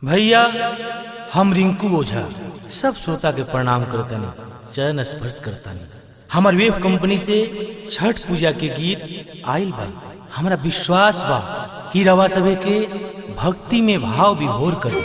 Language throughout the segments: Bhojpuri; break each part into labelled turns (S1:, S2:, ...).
S1: भैया हम रिंकू ओझा सब श्रोता के प्रणाम करतनी चरण स्पर्श करतनी हमार वेब कंपनी से छठ पूजा के गीत आइल बा हमरा विश्वास बा कि रवा सभे के भक्ति में भाव विभोर करी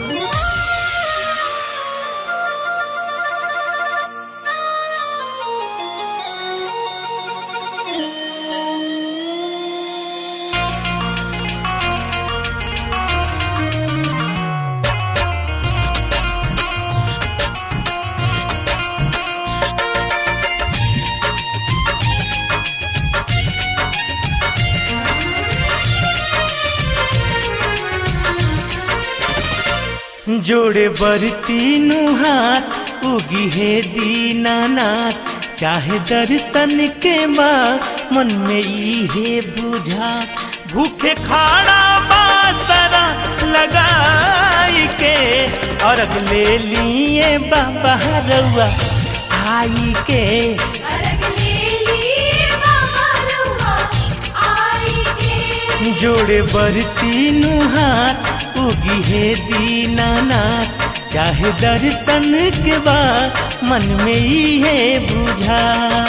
S1: जोड़े बरती नु हाथ उगी है दीनानाथ चाहे दर्शन के बा मन में ई है बुझा भूखे खाड़ा बासरा लगाई के अर्घ ले लिए बाबा रउआ आई के
S2: अरग ले लिए बाबा रउआ आई के
S1: जोड़े बरती नु हाथ उगी है दीनानाथ चाहे दर्शन के बाद मन में ही है बुझा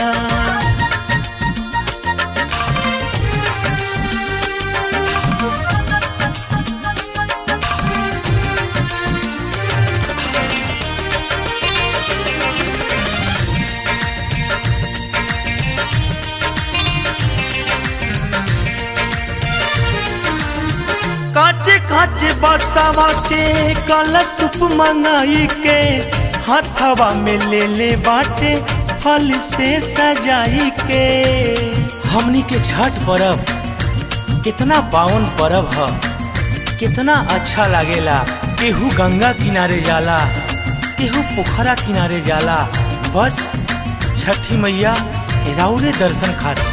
S1: काचे काचे बरसावा के कलश मंगाई के हथवा में ले ले बाटे फल से सजाई के हमनी के छठ पर्व कितना पावन पर्व ह कितना अच्छा लागेला केहू गंगा किनारे जाला केहू पोखरा किनारे जाला बस छठी मैया राउरे दर्शन खातिर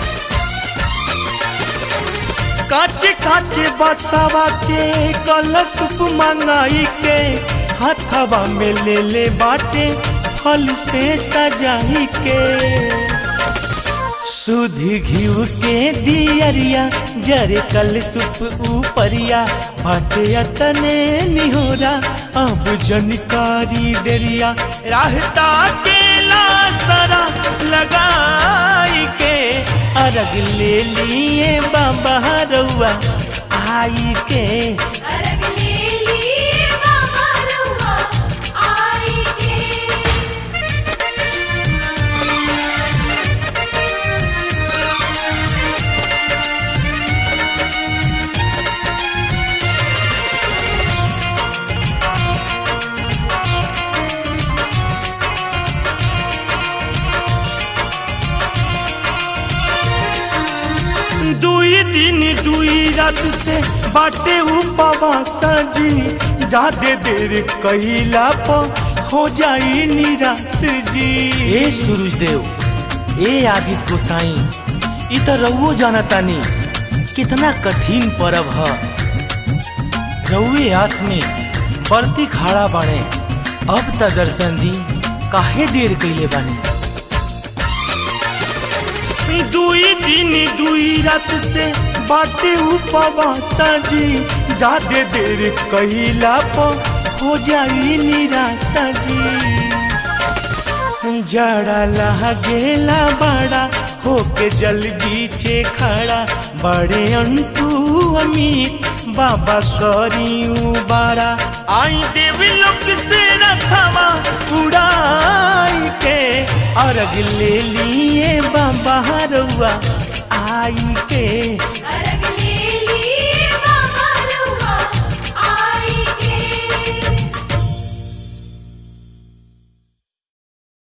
S1: काचे काचे बरसावा के कलश मंगाई के हथवा में ले ले बाटे फल से सजाई के सुध घिउ के दियरिया जरे कल सुप ऊपरिया बाटे अतने निहोरा अब जनकारी देरिया राहता के लासरा लगाई के अर्घ ले लिए बाबा रउआ आई के
S2: अरग ले लिए बाबा रउआ आई के
S1: दुई दिन दुई रात से बाटे उपवास जी जादे देर कहिला पर हो जाई निराश जी ए सूरज देव ए आदित्य गोसाई इ त रउओ जानतानी कितना कठिन पर्व ह रउए आस में बरती खाड़ा बाणे अब त दर्शन दी काहे देर कइले बानी दुई दिन दुई रात से बाटे उपवास जी जादे देर कहिला पर हो जाई निराशा जी जड़ा लागेला बड़ा होके जल बीचे खड़ा बड़े अंटू अमीर बाबा करी बारा आई देवी लोक से रथवा उड़ाई के अर्घ ले लिए बाबा रउआ आई के
S2: अरग